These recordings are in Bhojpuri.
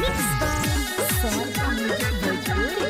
Mixed by Sonata Music Bhojpuri.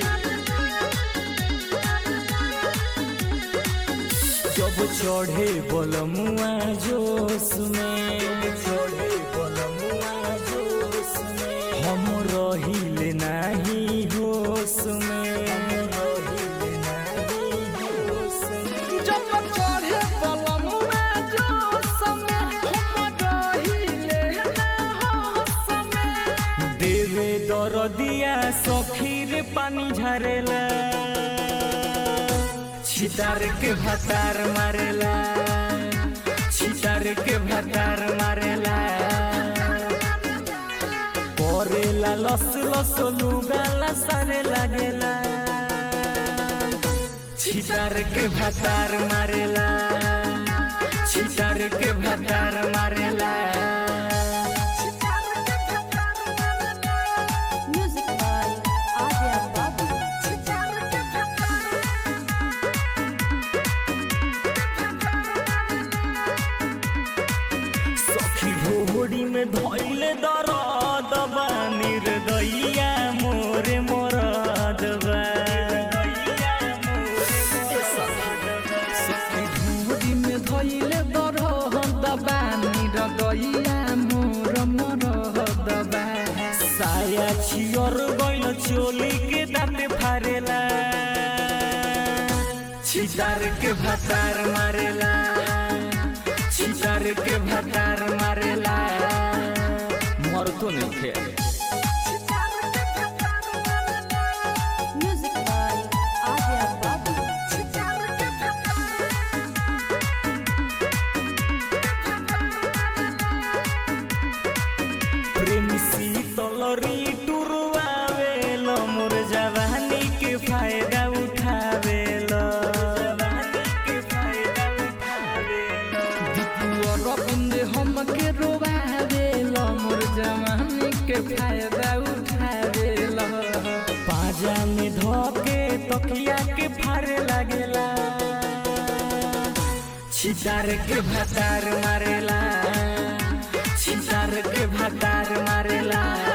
जब चढ़े बलमुआ जोश में चढ़े बलमुआ जोश में हम रहिले नाही होश में हम रहिले नाही होश में जब चढ़े बलमुआ जोश में हम रहिले ना होश में देवे दरदिया सखीर पानी झरेला छितार के भतार मारेला छितार के भतार मारेला करेला लस लस लुगाला सारे लागेला छितार के भतार मारेला छितार के भतार मारेला Music by Adya Babu. सखी भोड़ी में धैले दरद बा निर्दइया मोरे मोरद बा धूरी में धइले दरह दबानी रगइया मोर मोर दबा साया छियर गइल चोली के दाँते फारेला छितार के भतार मारेला छितार के भतार मारेला मर तो नहीं थे Music by Adya Babu. प्रेमी शीतलरी टुरवावेल मोर जवानी के फायदा उठावेल दीपुअर बंदे हमके रोबावेल मोर जवानी के फायदा उठावेल पाजा में धोके तकिया के फारे लागेला छितार के भतार मारेला छितार के भतार मारेला